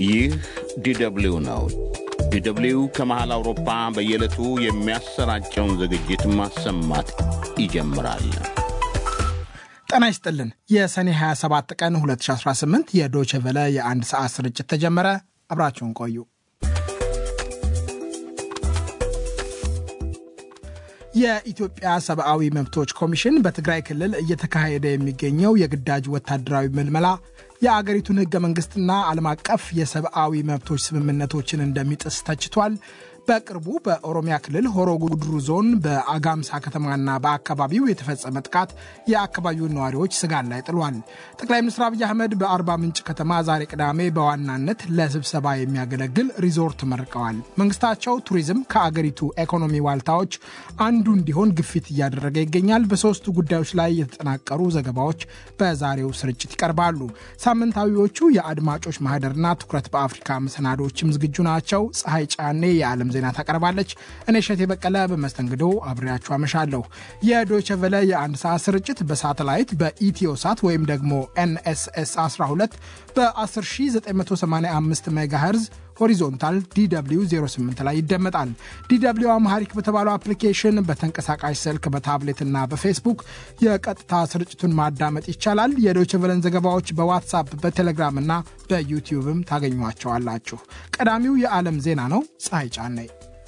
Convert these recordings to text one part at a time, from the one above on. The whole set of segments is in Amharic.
ይህ ዲደብሊው ነው። ዲደብሊው ከመሃል አውሮፓ በየዕለቱ የሚያሰራጨውን ዝግጅት ማሰማት ይጀምራል። ጤና ይስጥልን። የሰኔ 27 ቀን 2018 የዶቼ ቨለ የአንድ ሰዓት ስርጭት ተጀመረ። አብራችሁን ቆዩ። የኢትዮጵያ ሰብአዊ መብቶች ኮሚሽን በትግራይ ክልል እየተካሄደ የሚገኘው የግዳጅ ወታደራዊ ምልመላ የአገሪቱን ሕገ መንግሥትና ዓለም አቀፍ የሰብአዊ መብቶች ስምምነቶችን እንደሚጥስ ተችቷል። በቅርቡ በኦሮሚያ ክልል ሆሮ ጉድሩ ዞን በአጋምሳ ከተማና በአካባቢው የተፈጸመ ጥቃት የአካባቢውን ነዋሪዎች ስጋት ላይ ጥሏል። ጠቅላይ ሚኒስትር አብይ አህመድ በአርባ ምንጭ ከተማ ዛሬ ቅዳሜ በዋናነት ለስብሰባ የሚያገለግል ሪዞርት መርቀዋል። መንግስታቸው ቱሪዝም ከአገሪቱ ኢኮኖሚ ዋልታዎች አንዱ እንዲሆን ግፊት እያደረገ ይገኛል። በሶስቱ ጉዳዮች ላይ የተጠናቀሩ ዘገባዎች በዛሬው ስርጭት ይቀርባሉ። ሳምንታዊዎቹ የአድማጮች ማህደርና ትኩረት በአፍሪካ መሰናዶዎችም ዝግጁ ናቸው። ፀሐይ ጫኔ የዓለም ዜና ታቀርባለች። እኔ እሸቴ በቀለ በመስተንግዶ አብሬያችሁ አመሻለሁ። የዶይቸ ቨለ የአንድ ሰዓት ስርጭት በሳተላይት በኢትዮ ሳት ወይም ደግሞ ኤንኤስኤስ 12 በ10985 ሜጋሄርዝ ሆሪዞንታል ዲw 08 ላይ ይደመጣል። ዲw አማሐሪክ በተባለው አፕሊኬሽን በተንቀሳቃሽ ስልክ በታብሌትና በፌስቡክ የቀጥታ ስርጭቱን ማዳመጥ ይቻላል። የዶይቸ ቨለን ዘገባዎች በዋትሳፕ በቴሌግራም እና በዩቲዩብም ታገኟቸዋላችሁ። ቀዳሚው የዓለም ዜና ነው። ፀሐይ ጫነይ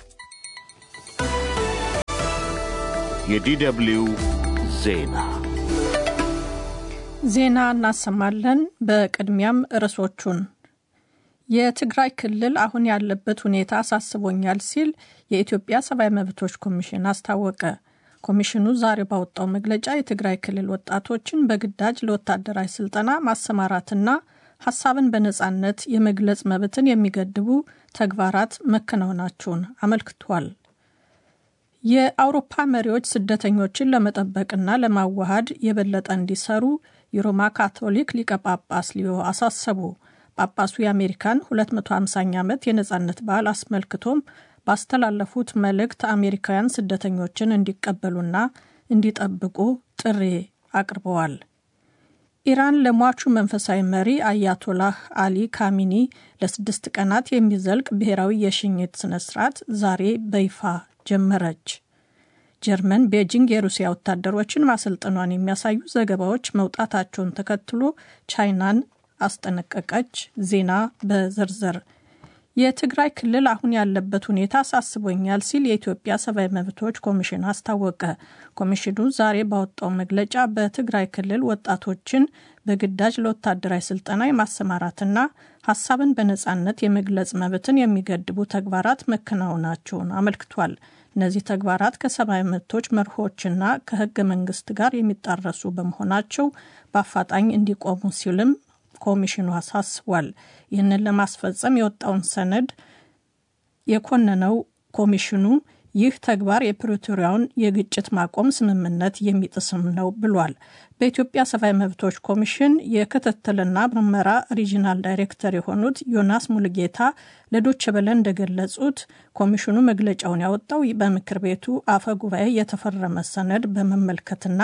የዲደብሊው ዜና ዜና እናሰማለን። በቅድሚያም ርዕሶቹን የትግራይ ክልል አሁን ያለበት ሁኔታ አሳስቦኛል ሲል የኢትዮጵያ ሰብአዊ መብቶች ኮሚሽን አስታወቀ። ኮሚሽኑ ዛሬ ባወጣው መግለጫ የትግራይ ክልል ወጣቶችን በግዳጅ ለወታደራዊ ስልጠና ማሰማራትና ሀሳብን በነጻነት የመግለጽ መብትን የሚገድቡ ተግባራት መከናወናቸውን አመልክቷል። የአውሮፓ መሪዎች ስደተኞችን ለመጠበቅና ለማዋሃድ የበለጠ እንዲሰሩ የሮማ ካቶሊክ ሊቀ ጳጳስ ሊዮ አሳሰቡ። ጳጳሱ የአሜሪካን 250ኛ ዓመት የነጻነት በዓል አስመልክቶም ባስተላለፉት መልእክት አሜሪካውያን ስደተኞችን እንዲቀበሉና እንዲጠብቁ ጥሪ አቅርበዋል። ኢራን ለሟቹ መንፈሳዊ መሪ አያቶላህ አሊ ካሚኒ ለስድስት ቀናት የሚዘልቅ ብሔራዊ የሽኝት ስነ ስርዓት ዛሬ በይፋ ጀመረች። ጀርመን ቤጂንግ የሩሲያ ወታደሮችን ማሰልጠኗን የሚያሳዩ ዘገባዎች መውጣታቸውን ተከትሎ ቻይናን አስጠነቀቀች። ዜና በዝርዝር የትግራይ ክልል አሁን ያለበት ሁኔታ አሳስቦኛል ሲል የኢትዮጵያ ሰብአዊ መብቶች ኮሚሽን አስታወቀ። ኮሚሽኑ ዛሬ ባወጣው መግለጫ በትግራይ ክልል ወጣቶችን በግዳጅ ለወታደራዊ ስልጠና የማሰማራትና ሀሳብን በነጻነት የመግለጽ መብትን የሚገድቡ ተግባራት መከናወናቸውን አመልክቷል። እነዚህ ተግባራት ከሰብአዊ መብቶች መርሆችና ከህገ መንግስት ጋር የሚጣረሱ በመሆናቸው በአፋጣኝ እንዲቆሙ ሲልም ኮሚሽኑ አሳስቧል። ይህንን ለማስፈጸም የወጣውን ሰነድ የኮነነው ኮሚሽኑ ይህ ተግባር የፕሪቶሪያውን የግጭት ማቆም ስምምነት የሚጥስም ነው ብሏል። በኢትዮጵያ ሰብአዊ መብቶች ኮሚሽን የክትትልና ምርመራ ሪጂናል ዳይሬክተር የሆኑት ዮናስ ሙልጌታ ለዶቼ ቬለ እንደገለጹት ኮሚሽኑ መግለጫውን ያወጣው በምክር ቤቱ አፈ ጉባኤ የተፈረመ ሰነድ በመመልከትና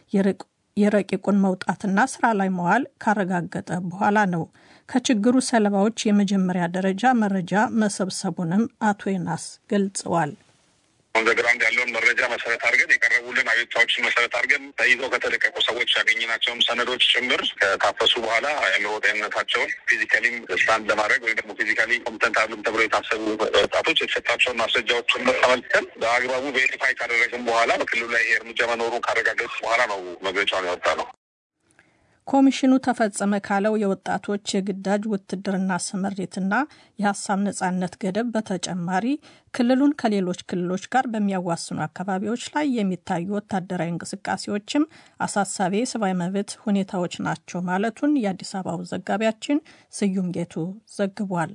የረቂቁን መውጣትና ስራ ላይ መዋል ካረጋገጠ በኋላ ነው። ከችግሩ ሰለባዎች የመጀመሪያ ደረጃ መረጃ መሰብሰቡንም አቶ ዮናስ ገልጸዋል። ኦንዘግራውንድ ያለውን መረጃ መሰረት አድርገን የቀረቡልን አቤቱታዎችን መሰረት አድርገን ተይዘው ከተለቀቁ ሰዎች ያገኘናቸውን ሰነዶች ጭምር ከታፈሱ በኋላ የአእምሮ ጤንነታቸውን ፊዚካሊም ስታንድ ለማድረግ ወይም ደግሞ ፊዚካሊ ኮምፕተንት አሉም ተብሎ የታሰቡ ወጣቶች የተሰጣቸውን ማስረጃዎች ጭምር ተመልክተን በአግባቡ ቬሪፋይ ካደረግን በኋላ በክልሉ ላይ ይሄ እርምጃ መኖሩን ካረጋገጡ በኋላ ነው መግለጫውን ያወጣ ነው። ኮሚሽኑ ተፈጸመ ካለው የወጣቶች የግዳጅ ውትድርና ስምሪትና የሀሳብ ነጻነት ገደብ በተጨማሪ ክልሉን ከሌሎች ክልሎች ጋር በሚያዋስኑ አካባቢዎች ላይ የሚታዩ ወታደራዊ እንቅስቃሴዎችም አሳሳቢ የሰብአዊ መብት ሁኔታዎች ናቸው ማለቱን የአዲስ አበባው ዘጋቢያችን ስዩም ጌቱ ዘግቧል።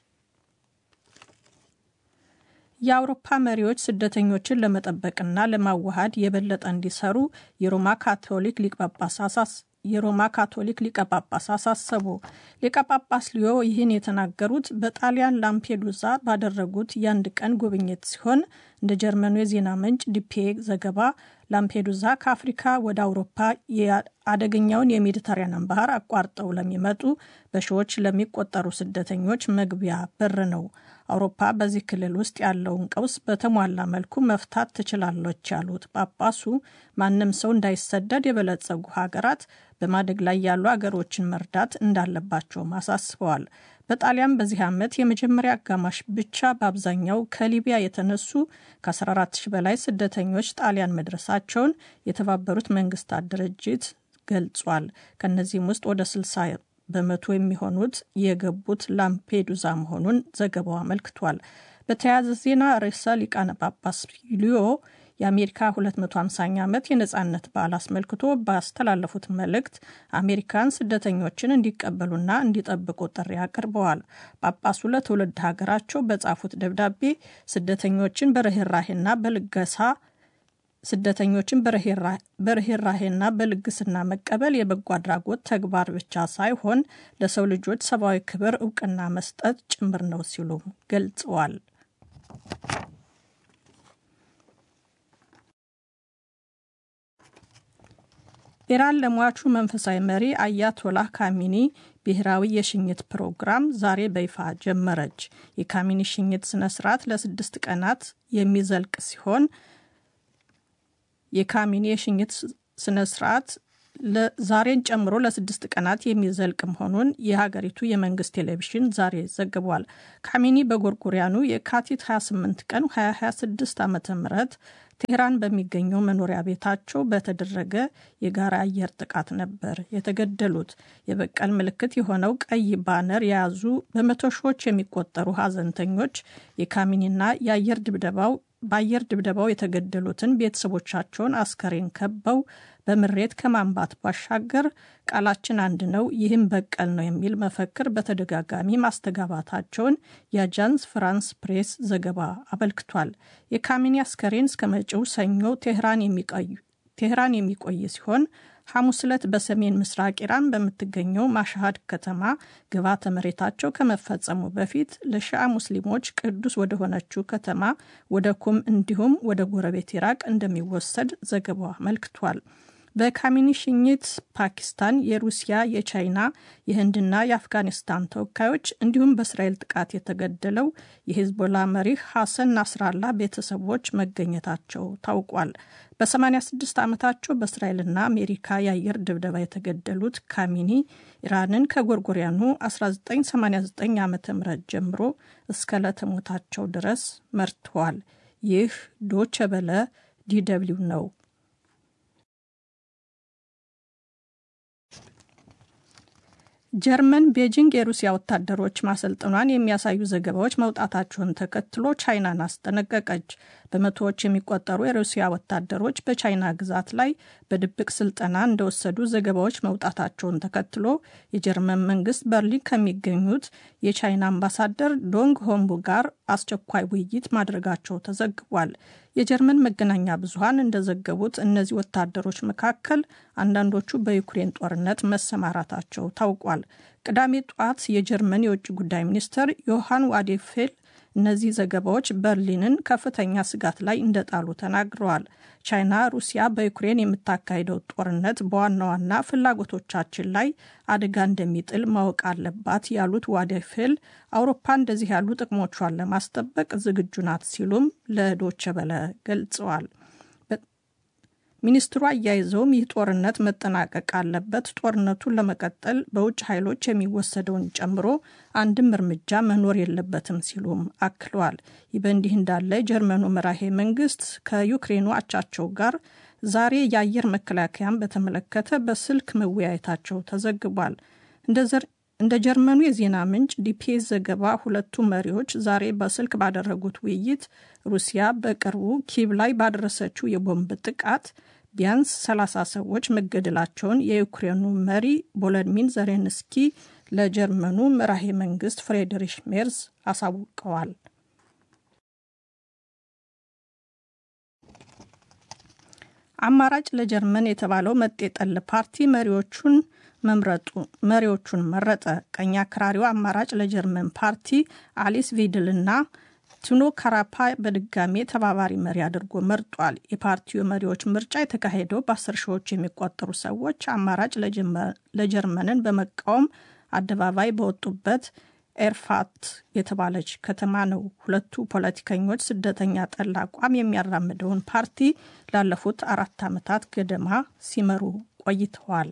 የአውሮፓ መሪዎች ስደተኞችን ለመጠበቅና ለማዋሃድ የበለጠ እንዲሰሩ የሮማ ካቶሊክ ሊቀ ጳጳስ የሮማ ካቶሊክ ሊቀ ጳጳስ አሳሰቡ። ሊቀ ጳጳስ ሊዮ ይህን የተናገሩት በጣሊያን ላምፔዱዛ ባደረጉት የአንድ ቀን ጉብኝት ሲሆን እንደ ጀርመኑ የዜና ምንጭ ዲፒኤ ዘገባ ላምፔዱዛ ከአፍሪካ ወደ አውሮፓ አደገኛውን የሜዲተራኒያን ባህር አቋርጠው ለሚመጡ በሺዎች ለሚቆጠሩ ስደተኞች መግቢያ በር ነው። አውሮፓ በዚህ ክልል ውስጥ ያለውን ቀውስ በተሟላ መልኩ መፍታት ትችላለች ያሉት ጳጳሱ ማንም ሰው እንዳይሰደድ የበለጸጉ ሀገራት በማደግ ላይ ያሉ ሀገሮችን መርዳት እንዳለባቸውም አሳስበዋል። በጣሊያን በዚህ ዓመት የመጀመሪያ አጋማሽ ብቻ በአብዛኛው ከሊቢያ የተነሱ ከ14 ሺህ በላይ ስደተኞች ጣሊያን መድረሳቸውን የተባበሩት መንግስታት ድርጅት ገልጿል። ከእነዚህም ውስጥ ወደ 60 በመቶ የሚሆኑት የገቡት ላምፔዱዛ መሆኑን ዘገባው አመልክቷል። በተያያዘ ዜና ርዕሰ ሊቃነ ጳጳስ ሊዮ የአሜሪካ 250ኛ ዓመት የነጻነት በዓል አስመልክቶ ባስተላለፉት መልእክት አሜሪካን ስደተኞችን እንዲቀበሉና እንዲጠብቁ ጥሪ አቅርበዋል። ጳጳሱ ለትውልድ ሀገራቸው በጻፉት ደብዳቤ ስደተኞችን በርኅራሄና በልገሳ ስደተኞችን በርኅራሄና በልግስና መቀበል የበጎ አድራጎት ተግባር ብቻ ሳይሆን ለሰው ልጆች ሰብአዊ ክብር እውቅና መስጠት ጭምር ነው ሲሉ ገልጸዋል። ኢራን ለሟቹ መንፈሳዊ መሪ አያቶላህ ካሚኒ ብሔራዊ የሽኝት ፕሮግራም ዛሬ በይፋ ጀመረች። የካሚኒ ሽኝት ስነ ስርዓት ለስድስት ቀናት የሚዘልቅ ሲሆን የካሚኒ የሽኝት ስነ ስርዓት ዛሬን ጨምሮ ለስድስት ቀናት የሚዘልቅ መሆኑን የሀገሪቱ የመንግስት ቴሌቪዥን ዛሬ ዘግቧል። ካሚኒ በጎርጎሪያኑ የካቲት 28 ቀን 2026 ዓ ም ቴህራን በሚገኘው መኖሪያ ቤታቸው በተደረገ የጋራ አየር ጥቃት ነበር የተገደሉት። የበቀል ምልክት የሆነው ቀይ ባነር የያዙ በመቶ ሺዎች የሚቆጠሩ ሀዘንተኞች የካሚኒና የአየር ድብደባው በአየር ድብደባው የተገደሉትን ቤተሰቦቻቸውን አስከሬን ከበው በምሬት ከማንባት ባሻገር ቃላችን አንድ ነው፣ ይህም በቀል ነው የሚል መፈክር በተደጋጋሚ ማስተጋባታቸውን የአጃንስ ፍራንስ ፕሬስ ዘገባ አመልክቷል። የካሚኒ አስከሬን እስከ መጪው ሰኞ ቴህራን የሚቆይ ሲሆን ሐሙስ ዕለት በሰሜን ምስራቅ ኢራን በምትገኘው ማሻሃድ ከተማ ግብዓተ መሬታቸው ከመፈጸሙ በፊት ለሺዓ ሙስሊሞች ቅዱስ ወደሆነችው ከተማ ወደ ኩም እንዲሁም ወደ ጎረቤት ኢራቅ እንደሚወሰድ ዘገባው አመልክቷል። በካሚኒ ሽኝት ፓኪስታን፣ የሩሲያ፣ የቻይና፣ የህንድና የአፍጋኒስታን ተወካዮች እንዲሁም በእስራኤል ጥቃት የተገደለው የሂዝቦላ መሪ ሐሰን ናስራላ ቤተሰቦች መገኘታቸው ታውቋል። በ86 ዓመታቸው በእስራኤልና አሜሪካ የአየር ድብደባ የተገደሉት ካሚኒ ኢራንን ከጎርጎሪያኑ 1989 ዓ ም ጀምሮ እስከ ለተሞታቸው ድረስ መርተዋል። ይህ ዶቸ በለ ዲደብሊው ነው። ጀርመን ቤጂንግ የሩሲያ ወታደሮች ማሰልጠኗን የሚያሳዩ ዘገባዎች መውጣታቸውን ተከትሎ ቻይናን አስጠነቀቀች። በመቶዎች የሚቆጠሩ የሩሲያ ወታደሮች በቻይና ግዛት ላይ በድብቅ ስልጠና እንደወሰዱ ዘገባዎች መውጣታቸውን ተከትሎ የጀርመን መንግስት በርሊን ከሚገኙት የቻይና አምባሳደር ዶንግ ሆንቡ ጋር አስቸኳይ ውይይት ማድረጋቸው ተዘግቧል። የጀርመን መገናኛ ብዙኃን እንደዘገቡት እነዚህ ወታደሮች መካከል አንዳንዶቹ በዩክሬን ጦርነት መሰማራታቸው ታውቋል። ቅዳሜ ጠዋት የጀርመን የውጭ ጉዳይ ሚኒስትር ዮሐን ዋዴፌል እነዚህ ዘገባዎች በርሊንን ከፍተኛ ስጋት ላይ እንደጣሉ ተናግረዋል። ቻይና ሩሲያ በዩክሬን የምታካሂደው ጦርነት በዋና ዋና ፍላጎቶቻችን ላይ አደጋ እንደሚጥል ማወቅ አለባት ያሉት ዋዴፌል አውሮፓ እንደዚህ ያሉ ጥቅሞቿን ለማስጠበቅ ዝግጁ ናት ሲሉም ለዶቸ በለ ገልጸዋል። ሚኒስትሩ አያይዘውም ይህ ጦርነት መጠናቀቅ አለበት፣ ጦርነቱን ለመቀጠል በውጭ ኃይሎች የሚወሰደውን ጨምሮ አንድም እርምጃ መኖር የለበትም ሲሉም አክለዋል። ይህ በእንዲህ እንዳለ የጀርመኑ መራሄ መንግስት ከዩክሬኑ አቻቸው ጋር ዛሬ የአየር መከላከያን በተመለከተ በስልክ መወያየታቸው ተዘግቧል። እንደ ጀርመኑ የዜና ምንጭ ዲፒኤስ ዘገባ ሁለቱ መሪዎች ዛሬ በስልክ ባደረጉት ውይይት ሩሲያ በቅርቡ ኪቭ ላይ ባደረሰችው የቦምብ ጥቃት ቢያንስ 30 ሰዎች መገደላቸውን የዩክሬኑ መሪ ቮሎዲሚር ዜሌንስኪ ለጀርመኑ መራሄ መንግስት ፍሬድሪሽ ሜርዝ አሳውቀዋል። አማራጭ ለጀርመን የተባለው መጤጠል ፓርቲ መሪዎቹን መምረጡ መሪዎቹን መረጠ። ቀኝ አክራሪው አማራጭ ለጀርመን ፓርቲ አሊስ ቪድልና ቱኖ ካራፓ በድጋሜ ተባባሪ መሪ አድርጎ መርጧል። የፓርቲው መሪዎች ምርጫ የተካሄደው በአስር ሺዎች የሚቆጠሩ ሰዎች አማራጭ ለጀርመንን በመቃወም አደባባይ በወጡበት ኤርፋት የተባለች ከተማ ነው። ሁለቱ ፖለቲከኞች ስደተኛ ጠል አቋም የሚያራምደውን ፓርቲ ላለፉት አራት ዓመታት ገደማ ሲመሩ ቆይተዋል።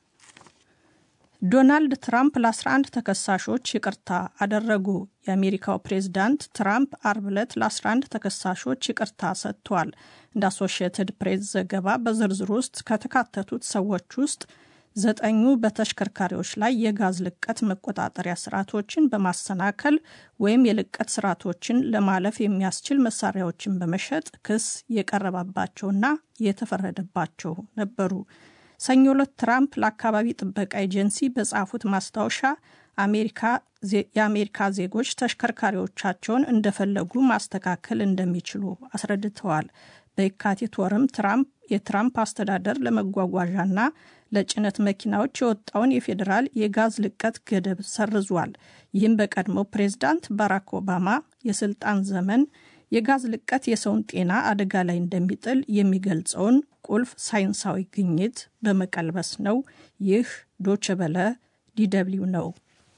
ዶናልድ ትራምፕ ለ11 ተከሳሾች ይቅርታ አደረጉ። የአሜሪካው ፕሬዝዳንት ትራምፕ አርብ ዕለት ለ11 ተከሳሾች ይቅርታ ሰጥቷል። እንደ አሶሺየትድ ፕሬስ ዘገባ በዝርዝር ውስጥ ከተካተቱት ሰዎች ውስጥ ዘጠኙ በተሽከርካሪዎች ላይ የጋዝ ልቀት መቆጣጠሪያ ስርዓቶችን በማሰናከል ወይም የልቀት ስርዓቶችን ለማለፍ የሚያስችል መሳሪያዎችን በመሸጥ ክስ የቀረባባቸውና የተፈረደባቸው ነበሩ። ሰኞ ዕለት ትራምፕ ለአካባቢ ጥበቃ ኤጀንሲ በጻፉት ማስታወሻ የአሜሪካ ዜጎች ተሽከርካሪዎቻቸውን እንደፈለጉ ማስተካከል እንደሚችሉ አስረድተዋል። በየካቲት ወርም ትራምፕ የትራምፕ አስተዳደር ለመጓጓዣና ለጭነት መኪናዎች የወጣውን የፌዴራል የጋዝ ልቀት ገደብ ሰርዟል። ይህም በቀድሞው ፕሬዝዳንት ባራክ ኦባማ የስልጣን ዘመን የጋዝ ልቀት የሰውን ጤና አደጋ ላይ እንደሚጥል የሚገልጸውን ቁልፍ ሳይንሳዊ ግኝት በመቀልበስ ነው። ይህ ዶቸበለ ዲደብሊው ነው።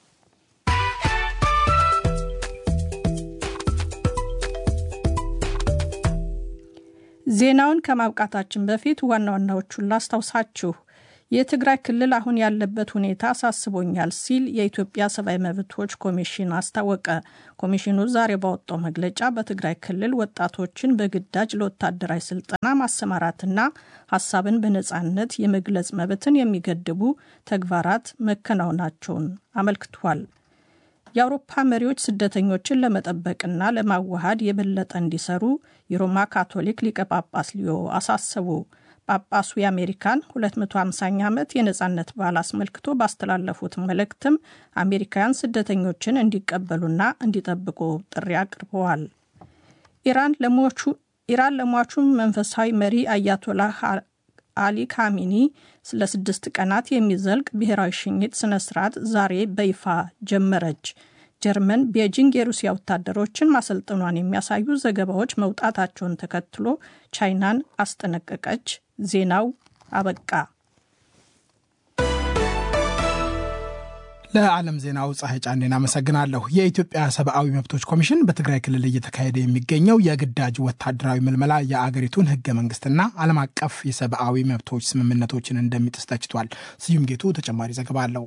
ዜናውን ከማብቃታችን በፊት ዋና ዋናዎቹን ላስታውሳችሁ። የትግራይ ክልል አሁን ያለበት ሁኔታ አሳስቦኛል ሲል የኢትዮጵያ ሰብአዊ መብቶች ኮሚሽን አስታወቀ። ኮሚሽኑ ዛሬ ባወጣው መግለጫ በትግራይ ክልል ወጣቶችን በግዳጅ ለወታደራዊ ስልጠና ማሰማራትና ሀሳብን በነጻነት የመግለጽ መብትን የሚገድቡ ተግባራት መከናወናቸውን አመልክቷል። የአውሮፓ መሪዎች ስደተኞችን ለመጠበቅና ለማዋሃድ የበለጠ እንዲሰሩ የሮማ ካቶሊክ ሊቀ ጳጳስ ሊዮ አሳሰቡ። ጳጳሱ የአሜሪካን 250ኛ ዓመት የነጻነት በዓል አስመልክቶ ባስተላለፉት መልእክትም አሜሪካውያን ስደተኞችን እንዲቀበሉና እንዲጠብቁ ጥሪ አቅርበዋል። ኢራን ለሟቹ መንፈሳዊ መሪ አያቶላህ አሊ ካሚኒ ስለ ስድስት ቀናት የሚዘልቅ ብሔራዊ ሽኝት ስነ ስርዓት ዛሬ በይፋ ጀመረች። ጀርመን ቤጂንግ የሩሲያ ወታደሮችን ማሰልጠኗን የሚያሳዩ ዘገባዎች መውጣታቸውን ተከትሎ ቻይናን አስጠነቀቀች። ዜናው አበቃ። ለዓለም ዜናው ፀሐይ ጫኔን አመሰግናለሁ። የኢትዮጵያ ሰብአዊ መብቶች ኮሚሽን በትግራይ ክልል እየተካሄደ የሚገኘው የግዳጅ ወታደራዊ ምልመላ የአገሪቱን ሕገ መንግስትና ዓለም አቀፍ የሰብአዊ መብቶች ስምምነቶችን እንደሚጥስ ተችቷል። ስዩም ጌቱ ተጨማሪ ዘገባ አለው።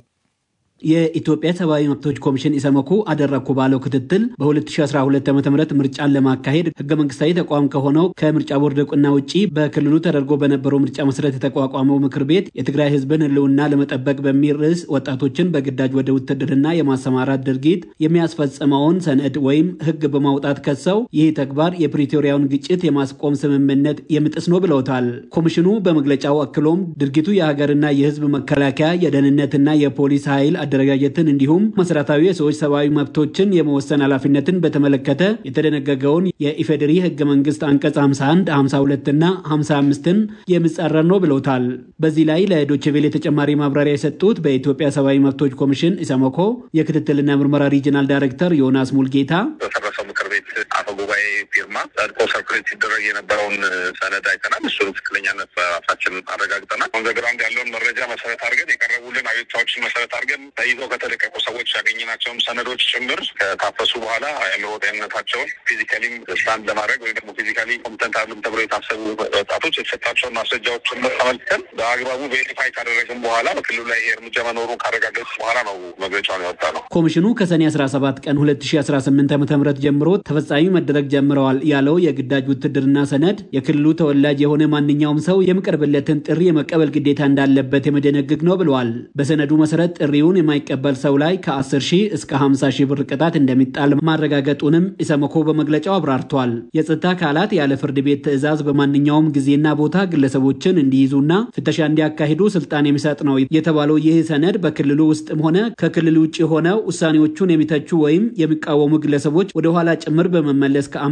የኢትዮጵያ ሰብአዊ መብቶች ኮሚሽን ኢሰመኮ አደረግኩ ባለው ክትትል በ2012 ዓ ም ምርጫን ለማካሄድ ህገ መንግስታዊ ተቋም ከሆነው ከምርጫ ቦርድ እውቅና ውጭ በክልሉ ተደርጎ በነበረው ምርጫ መሰረት የተቋቋመው ምክር ቤት የትግራይ ህዝብን ህልውና ለመጠበቅ በሚል ርዕስ ወጣቶችን በግዳጅ ወደ ውትድርና የማሰማራት ድርጊት የሚያስፈጽመውን ሰነድ ወይም ህግ በማውጣት ከሰው ይህ ተግባር የፕሪቶሪያውን ግጭት የማስቆም ስምምነት የሚጥስ ነው ብለውታል። ኮሚሽኑ በመግለጫው አክሎም ድርጊቱ የሀገርና የህዝብ መከላከያ የደህንነትና የፖሊስ ኃይል አደረጃጀትን እንዲሁም መሰረታዊ የሰዎች ሰብአዊ መብቶችን የመወሰን ኃላፊነትን በተመለከተ የተደነገገውን የኢፌዴሪ ህገ መንግስት አንቀጽ 51፣ 52 እና 55ን የሚጻረር ነው ብለውታል። በዚህ ላይ ለዶችቬሌ ተጨማሪ ማብራሪያ የሰጡት በኢትዮጵያ ሰብአዊ መብቶች ኮሚሽን ኢሰመኮ የክትትልና ምርመራ ሪጅናል ዳይሬክተር ዮናስ ሙልጌታ በፈረሰው ምክር ቤት አፈ ጉባኤ ፊርማ ጸድቆ ሰርኩሌት ሲደረግ የነበረውን ሰነድ አይተናል። እሱን ትክክለኛነት በራሳችን አረጋግጠናል። ኦን ዘ ግራውንድ ያለውን መረጃ መሰረት አድርገን የቀረቡልን አቤቱታዎችን መሰረት አድርገን ተይዘው ከተለቀቁ ሰዎች ያገኘናቸውን ሰነዶች ጭምር ከታፈሱ በኋላ የአእምሮ ጤንነታቸውን ፊዚካሊም ስታንድ ለማድረግ ወይም ደግሞ ፊዚካሊ ኮምፕተንት አሉም ተብሎ የታሰቡ ወጣቶች የተሰጣቸውን ማስረጃዎች ጭምር ተመልክተን በአግባቡ ቬሪፋይ ካደረግን በኋላ በክልሉ ላይ ይሄ እርምጃ መኖሩን ካረጋገጡ በኋላ ነው መግለጫውን ያወጣ ነው። ኮሚሽኑ ከሰኔ 17 ቀን 2018 ዓ ም ጀምሮ ተፈጻሚ መደረግ ጀምረዋል ያለው የግዳጅ ውትድርና ሰነድ የክልሉ ተወላጅ የሆነ ማንኛውም ሰው የሚቀርብለትን ጥሪ የመቀበል ግዴታ እንዳለበት የመደነግግ ነው ብለዋል። በሰነዱ መሰረት ጥሪውን የማይቀበል ሰው ላይ ከ10 ሺህ እስከ 50 ሺህ ብር ቅጣት እንደሚጣል ማረጋገጡንም ኢሰመኮ በመግለጫው አብራርቷል። የጸጥታ አካላት ያለ ፍርድ ቤት ትዕዛዝ በማንኛውም ጊዜና ቦታ ግለሰቦችን እንዲይዙና ፍተሻ እንዲያካሂዱ ስልጣን የሚሰጥ ነው የተባለው ይህ ሰነድ በክልሉ ውስጥም ሆነ ከክልሉ ውጭ ሆነው ውሳኔዎቹን የሚተቹ ወይም የሚቃወሙ ግለሰቦች ወደ ኋላ ጭምር በመመለስ ከአምስት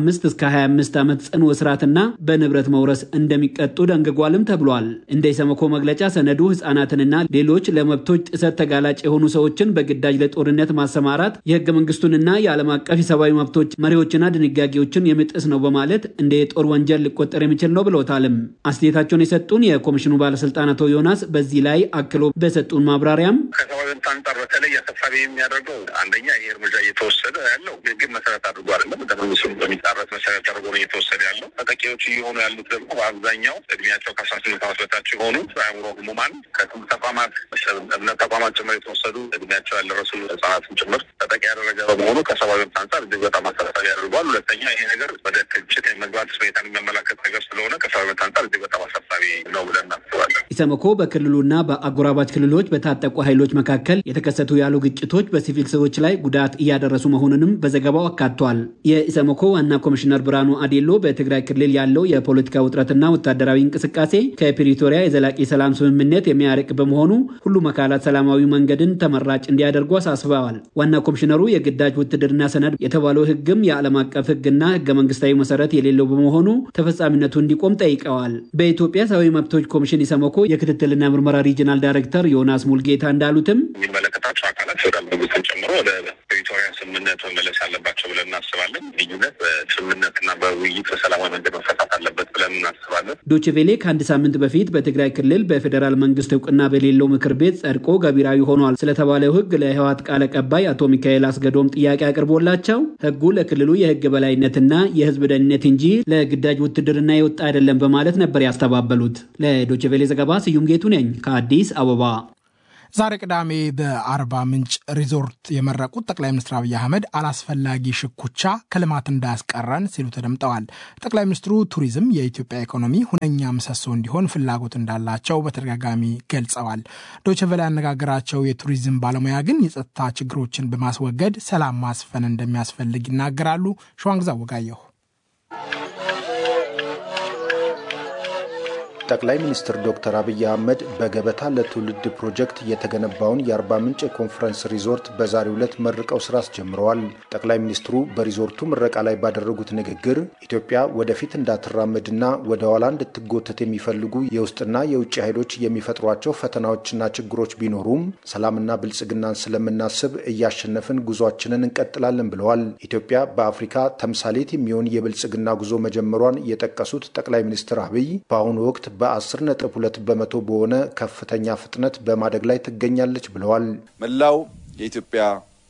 ከ15 እስከ 25 ዓመት ጽኑ እስራትና በንብረት መውረስ እንደሚቀጡ ደንግጓልም ተብሏል። እንደ ኢሰመኮ መግለጫ ሰነዱ ህጻናትንና ሌሎች ለመብቶች ጥሰት ተጋላጭ የሆኑ ሰዎችን በግዳጅ ለጦርነት ማሰማራት የህገ መንግስቱንና የዓለም አቀፍ የሰብአዊ መብቶች መሪዎችና ድንጋጌዎችን የሚጥስ ነው በማለት እንደ የጦር ወንጀል ሊቆጠር የሚችል ነው ብሎታልም። አስተያየታቸውን የሰጡን የኮሚሽኑ ባለስልጣን አቶ ዮናስ በዚህ ላይ አክሎ በሰጡን ማብራሪያም ከሰብአዊ መብት አንጻር በተለይ አሳሳቢ የሚያደርገው አንደኛ ይህ እርምጃ እየተወሰደ ያለው ህግን መሰረት አድርጎ አይደለም፣ ህገ መንግስቱን በሚጣረስ መሰረት አድርጎ ነው እየተወሰደ ያለው። ተጠቂዎች እየሆኑ ያሉት ደግሞ በአብዛኛው እድሜያቸው ከአስራ ስምንት ዓመት በታች የሆኑ አእምሮ ህሙማን ከትምህርት ተቋማት፣ እምነት ተቋማት ጭምር የተወሰዱ እድሜያቸው ያልደረሱ ህጻናትን ጭምር ተጠቂ ያደረገ በመሆኑ ከሰብአዊ መብት አንጻር እጅግ በጣም አሳሳቢ ያደርገዋል። ሁለተኛ ይሄ ነገር ወደ ግጭት የመግባት ሁኔታን የሚያመላከት ነገር ስለሆነ ከሰብአዊ መብት አንጻር እጅግ በጣም አሳሳቢ ነው ብለን እናስባለን። ኢሰመኮ በክልሉና በአጎራባች ክልሎች በታጠቁ ኃይሎች መካከል የተከሰቱ ያሉ ግጭቶች በሲቪል ሰዎች ላይ ጉዳት እያደረሱ መሆኑንም በዘገባው አካቷል። የኢሰመኮ ዋና ኮሚሽነር ብርሃኑ አዴሎ በትግራይ ክልል ያለው የፖለቲካ ውጥረትና ወታደራዊ እንቅስቃሴ ከፕሪቶሪያ የዘላቂ ሰላም ስምምነት የሚያርቅ በመሆኑ ሁሉም አካላት ሰላማዊ መንገድን ተመራጭ እንዲያደርጉ አሳስበዋል። ዋና ኮሚሽነሩ የግዳጅ ውትድርና ሰነድ የተባለው ህግም የዓለም አቀፍ ህግና ህገ መንግስታዊ መሰረት የሌለው በመሆኑ ተፈጻሚነቱ እንዲቆም ጠይቀዋል። በኢትዮጵያ ሰብአዊ መብቶች ኮሚሽን ኢሰመኮ የክትትልና ምርመራ ሪጅናል ዳይሬክተር ዮናስ ሙልጌታ እንዳሉትም የሚመለከታቸው አካላት ፌዴራል መንግስትን ጨምሮ ወደ ፕሪቶሪያ ስምምነት መመለስ አለባቸው ብለን እናስባለን። ልዩነት በስምምነትና በውይይት በሰላማዊ መንገድ መፈታት አለበት ብለን እናስባለን። ዶችቬሌ ከአንድ ሳምንት በፊት በትግራይ ክልል በፌዴራል መንግስት እውቅና በሌለው ምክር ቤት ጸድቆ ገቢራዊ ሆኗል ስለተባለው ህግ ለህወሓት ቃል አቀባይ አቶ ሚካኤል አስገዶም ጥያቄ አቅርቦላቸው ህጉ ለክልሉ የህግ በላይነትና የህዝብ ደህንነት እንጂ ለግዳጅ ውትድርና የወጣ አይደለም በማለት ነበር ያስተባበሉት። ለዶችቬሌ ዘገባ ስዩም ጌቱ ነኝ ከአዲስ አበባ። ዛሬ ቅዳሜ በአርባ ምንጭ ሪዞርት የመረቁት ጠቅላይ ሚኒስትር አብይ አህመድ አላስፈላጊ ሽኩቻ ከልማት እንዳያስቀረን ሲሉ ተደምጠዋል። ጠቅላይ ሚኒስትሩ ቱሪዝም የኢትዮጵያ ኢኮኖሚ ሁነኛ ምሰሶ እንዲሆን ፍላጎት እንዳላቸው በተደጋጋሚ ገልጸዋል። ዶችቨላ ያነጋገራቸው የቱሪዝም ባለሙያ ግን የጸጥታ ችግሮችን በማስወገድ ሰላም ማስፈን እንደሚያስፈልግ ይናገራሉ። ሸዋንግዛ ወጋየሁ ጠቅላይ ሚኒስትር ዶክተር አብይ አህመድ በገበታ ለትውልድ ፕሮጀክት የተገነባውን የአርባ ምንጭ የኮንፈረንስ ሪዞርት በዛሬው ዕለት መርቀው ስራ አስጀምረዋል። ጠቅላይ ሚኒስትሩ በሪዞርቱ ምረቃ ላይ ባደረጉት ንግግር ኢትዮጵያ ወደፊት እንዳትራመድና ወደ ኋላ እንድትጎተት የሚፈልጉ የውስጥና የውጭ ኃይሎች የሚፈጥሯቸው ፈተናዎችና ችግሮች ቢኖሩም ሰላምና ብልጽግናን ስለምናስብ እያሸነፍን ጉዟችንን እንቀጥላለን ብለዋል። ኢትዮጵያ በአፍሪካ ተምሳሌት የሚሆን የብልጽግና ጉዞ መጀመሯን የጠቀሱት ጠቅላይ ሚኒስትር አብይ በአሁኑ ወቅት በአስር ነጥብ ሁለት በመቶ በሆነ ከፍተኛ ፍጥነት በማደግ ላይ ትገኛለች ብለዋል። መላው የኢትዮጵያ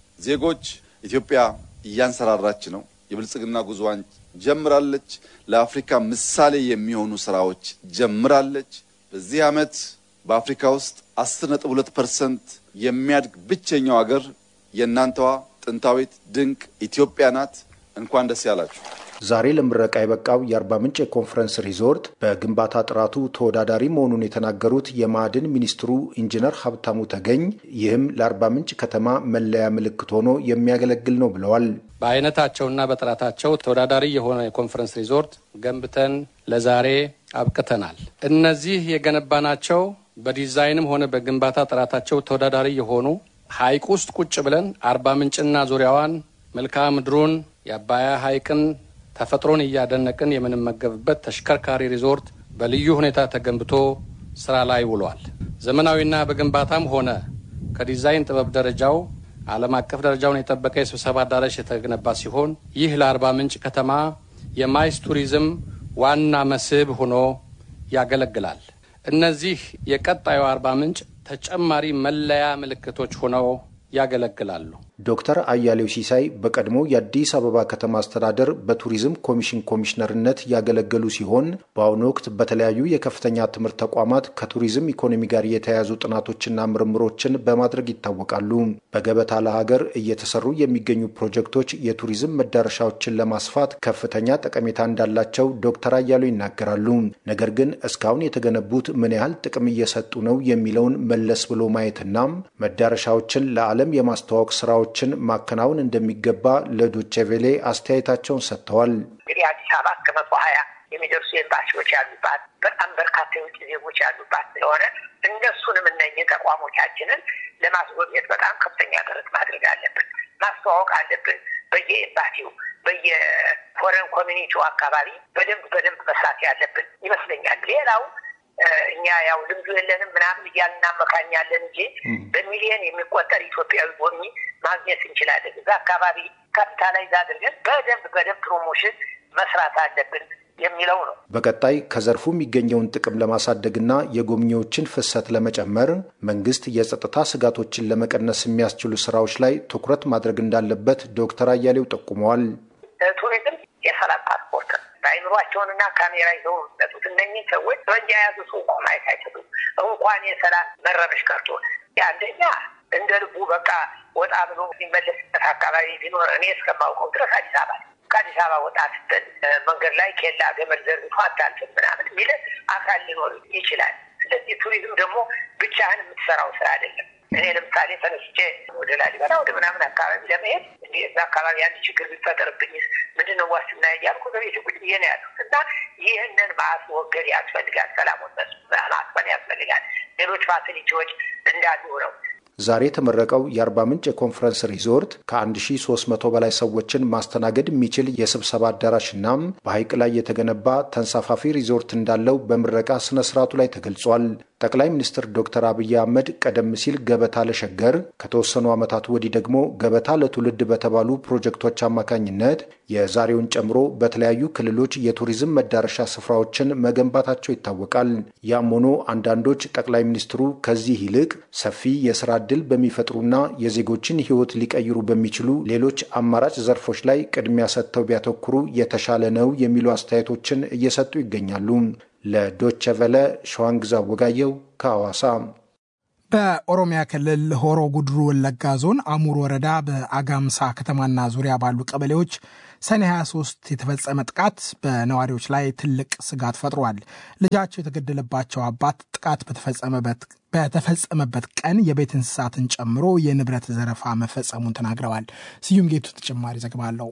ዜጎች ኢትዮጵያ እያንሰራራች ነው። የብልጽግና ጉዞዋን ጀምራለች። ለአፍሪካ ምሳሌ የሚሆኑ ስራዎች ጀምራለች። በዚህ ዓመት በአፍሪካ ውስጥ አስር ነጥብ ሁለት ፐርሰንት የሚያድግ ብቸኛው ሀገር የእናንተዋ ጥንታዊት ድንቅ ኢትዮጵያ ናት። እንኳን ደስ ያላችሁ። ዛሬ ለምረቃ የበቃው የአርባ ምንጭ የኮንፈረንስ ሪዞርት በግንባታ ጥራቱ ተወዳዳሪ መሆኑን የተናገሩት የማዕድን ሚኒስትሩ ኢንጂነር ሀብታሙ ተገኝ ይህም ለአርባ ምንጭ ከተማ መለያ ምልክት ሆኖ የሚያገለግል ነው ብለዋል። በአይነታቸውና በጥራታቸው ተወዳዳሪ የሆነ የኮንፈረንስ ሪዞርት ገንብተን ለዛሬ አብቅተናል። እነዚህ የገነባናቸው በዲዛይንም ሆነ በግንባታ ጥራታቸው ተወዳዳሪ የሆኑ ሐይቅ ውስጥ ቁጭ ብለን አርባ ምንጭና ዙሪያዋን መልክዓ ምድሩን የአባያ ሐይቅን ተፈጥሮን እያደነቅን የምንመገብበት ተሽከርካሪ ሪዞርት በልዩ ሁኔታ ተገንብቶ ስራ ላይ ውሏል። ዘመናዊና በግንባታም ሆነ ከዲዛይን ጥበብ ደረጃው ዓለም አቀፍ ደረጃውን የጠበቀ የስብሰባ አዳራሽ የተገነባ ሲሆን ይህ ለአርባ ምንጭ ከተማ የማይስ ቱሪዝም ዋና መስህብ ሆኖ ያገለግላል። እነዚህ የቀጣዩ አርባ ምንጭ ተጨማሪ መለያ ምልክቶች ሆነው ያገለግላሉ። ዶክተር አያሌው ሲሳይ በቀድሞ የአዲስ አበባ ከተማ አስተዳደር በቱሪዝም ኮሚሽን ኮሚሽነርነት ያገለገሉ ሲሆን በአሁኑ ወቅት በተለያዩ የከፍተኛ ትምህርት ተቋማት ከቱሪዝም ኢኮኖሚ ጋር የተያያዙ ጥናቶችና ምርምሮችን በማድረግ ይታወቃሉ። በገበታ ለሀገር እየተሰሩ የሚገኙ ፕሮጀክቶች የቱሪዝም መዳረሻዎችን ለማስፋት ከፍተኛ ጠቀሜታ እንዳላቸው ዶክተር አያሌው ይናገራሉ። ነገር ግን እስካሁን የተገነቡት ምን ያህል ጥቅም እየሰጡ ነው የሚለውን መለስ ብሎ ማየትና መዳረሻዎችን ለዓለም የማስተዋወቅ ስራዎች ችን ማከናወን እንደሚገባ ለዶቼ ቬሌ አስተያየታቸውን ሰጥተዋል። እንግዲህ አዲስ አበባ እስከ መቶ ሀያ የሚደርሱ ኤምባሲዎች ያሉባት በጣም በርካታ የውጭ ዜጎች ያሉባት ስለሆነ እነሱንም እነኝህ ተቋሞቻችንን ለማስጎብኘት በጣም ከፍተኛ ጥረት ማድረግ አለብን፣ ማስተዋወቅ አለብን። በየኤምባሲው በየፎረን ኮሚኒቲው አካባቢ በደንብ በደንብ መስራት ያለብን ይመስለኛል። ሌላው እኛ ያው ልምዱ የለንም ምናምን እያልን እናመካኛለን እንጂ በሚሊዮን የሚቆጠር ኢትዮጵያዊ ጎብኚ ማግኘት እንችላለን። እዛ አካባቢ ካፒታላይዝ አድርገን በደንብ በደንብ ፕሮሞሽን መስራት አለብን የሚለው ነው። በቀጣይ ከዘርፉ የሚገኘውን ጥቅም ለማሳደግና የጎብኚዎችን ፍሰት ለመጨመር መንግስት የጸጥታ ስጋቶችን ለመቀነስ የሚያስችሉ ስራዎች ላይ ትኩረት ማድረግ እንዳለበት ዶክተር አያሌው ጠቁመዋል። ቱሪዝም የሰላም ፓስፖርት ነው። በአይምሯቸውንና ካሜራ ይዘው የሚመጡት እነኚህ ሰዎች ጠመንጃ የያዙ ሰው እንኳን ማየት አይችሉም። እንኳን የሰላም መረበሽ ቀርቶ አንደኛ እንደ ልቡ በቃ ወጣ ብሎ የሚመለስበት አካባቢ ቢኖር እኔ እስከማውቀው ድረስ አዲስ አበባ ከአዲስ አበባ ወጣ ስትል መንገድ ላይ ኬላ ገመድ ዘርግቶ አታልፍም ምናምን የሚል አካል ሊኖር ይችላል። ስለዚህ ቱሪዝም ደግሞ ብቻህን የምትሰራው ስራ አይደለም። እኔ ለምሳሌ ተነስቼ ወደ ላሊበላ ወደ ምናምን አካባቢ ለመሄድ እንዲህ እዛ አካባቢ አንድ ችግር ቢፈጠርብኝ ምንድን ነው ዋስትና እያልኩ በቤት ቁጭ ብዬ ነው ያሉት እና ይህንን ማስወገድ ያስፈልጋል። ሰላሙን ማስፈን ያስፈልጋል። ሌሎች ፋሲሊቲዎች እንዳሉ ነው። ዛሬ የተመረቀው የአርባ ምንጭ የኮንፈረንስ ሪዞርት ከ1300 በላይ ሰዎችን ማስተናገድ የሚችል የስብሰባ አዳራሽና በሐይቅ ላይ የተገነባ ተንሳፋፊ ሪዞርት እንዳለው በምረቃ ስነ ስርዓቱ ላይ ተገልጿል። ጠቅላይ ሚኒስትር ዶክተር አብይ አህመድ ቀደም ሲል ገበታ ለሸገር ከተወሰኑ ዓመታት ወዲህ ደግሞ ገበታ ለትውልድ በተባሉ ፕሮጀክቶች አማካኝነት የዛሬውን ጨምሮ በተለያዩ ክልሎች የቱሪዝም መዳረሻ ስፍራዎችን መገንባታቸው ይታወቃል። ያም ሆኖ አንዳንዶች ጠቅላይ ሚኒስትሩ ከዚህ ይልቅ ሰፊ የስራ ዕድል በሚፈጥሩና የዜጎችን ሕይወት ሊቀይሩ በሚችሉ ሌሎች አማራጭ ዘርፎች ላይ ቅድሚያ ሰጥተው ቢያተኩሩ የተሻለ ነው የሚሉ አስተያየቶችን እየሰጡ ይገኛሉ። ለዶቸ ቨለ ሸዋንግዛ ወጋየው ከሐዋሳ። በኦሮሚያ ክልል ሆሮ ጉድሩ ወለጋ ዞን አሙር ወረዳ በአጋምሳ ከተማና ዙሪያ ባሉ ቀበሌዎች ሰኔ 23 የተፈጸመ ጥቃት በነዋሪዎች ላይ ትልቅ ስጋት ፈጥሯል። ልጃቸው የተገደለባቸው አባት ጥቃት በተፈጸመበት ቀን የቤት እንስሳትን ጨምሮ የንብረት ዘረፋ መፈጸሙን ተናግረዋል። ስዩም ጌቱ ተጨማሪ ዘገባ አለው።